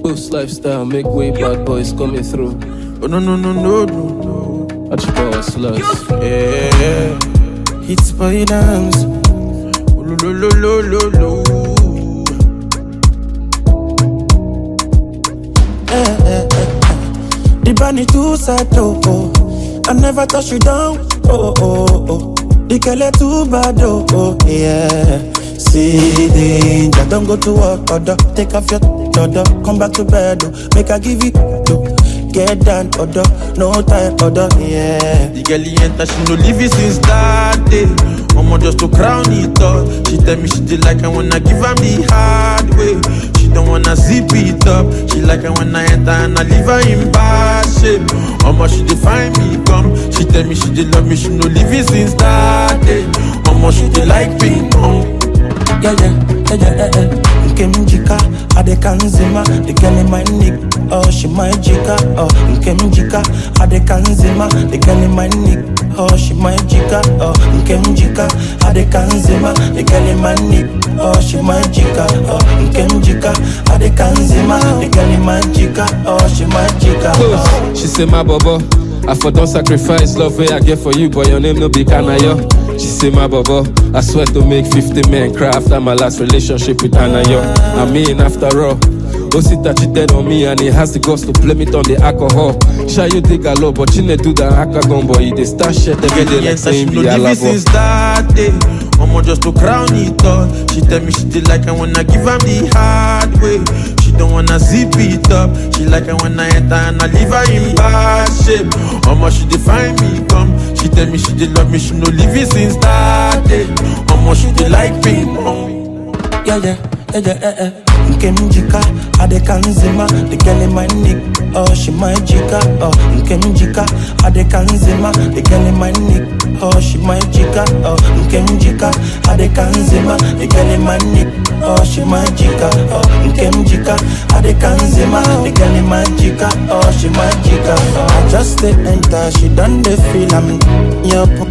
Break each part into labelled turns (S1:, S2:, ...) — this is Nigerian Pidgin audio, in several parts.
S1: Coast lifestyle, make way, bad boys coming through.
S2: Oh no no no no no no.
S1: Watch power slugs.
S2: Yeah. It's by dance. Oh, lo lo lo lo lo lo.
S3: The bunny too sad, oh, oh. I never touch you down, oh, oh, oh. The girl too bad, oh, oh, yeah. See the danger, don't go to work, order. Take off your order, come back to bed, oh. Make I give you, oh. Get down, order, no time, order, yeah.
S2: The girl he enter, she no leave it since that day. Mama just to crown it up. She tell me she did like I wanna give her the hard way. She don't wanna zip it up. She like I when I enter and I leave her in bad shape. Mama she define me come. She tell me she did love me, she no leave it since that day. Mama she did like ping pong.
S3: yeah, yeah, yeah, yeah, yeah, yeah. Nke m jika, adịka nzima, the girl in my neck, oh, she my jika, oh, nke m jika, adịka nzima, the girl in my neck, oh, she my jika, oh, nke m jika, adịka nzima, the girl in my neck, oh, she my jika, oh, nke m jika, adịka nzima, the girl in my jika, oh, she my jika, oh.
S1: Coast, she say my bobo. I for don't sacrifice love way I get for you, but your name no be Kanayo. She say my bobo. I swear to make 50 men cry after my last relationship with Anayo. I mean after all. Osita cheated on me and he has the guts to blame it on the alcohol. Shy you dig a lot, but you need do that akagon boy. He dey start shit every day like
S2: Yes, she
S1: saying
S2: no
S1: be
S2: leave it
S1: alabo.
S2: since that day. Mama just to crown it up. She tell me she did like I wanna give her the hard way. She don't wanna zip it up. She like I when I enter and I leave her in bad shape. Mama she define me come. She tell me she did love me, she no leave it since that day. Mama she did like ping pong.
S3: yeah, yeah, yeah, yeah, yeah, yeah. Nke m jika, adịka nzima, the girl in my neck, oh, she my jika, oh, nke m jika, adịka nzima, the girl in my neck, oh, she my jika, oh, nke m jika, adịka nzima, the girl in my neck, oh, she my jika, oh, nke m jika, adịka nzima, the girl in my jika, oh, she my jika, oh. I just dey enter, she done dey feel am, yup.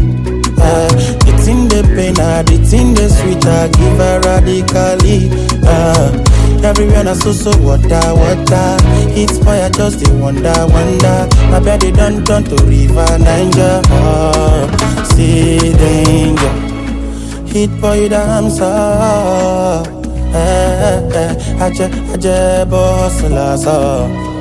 S3: Uh, the thing they pain her, the thing they sweet her, give her radically. Uh, everywhere na so so water, water. It's fire, just the wonder, wonder. My body done turn to river Niger. Uh, see danger, hit boy damn so. Eh, eh, eh, aje, aje, boss, la, so.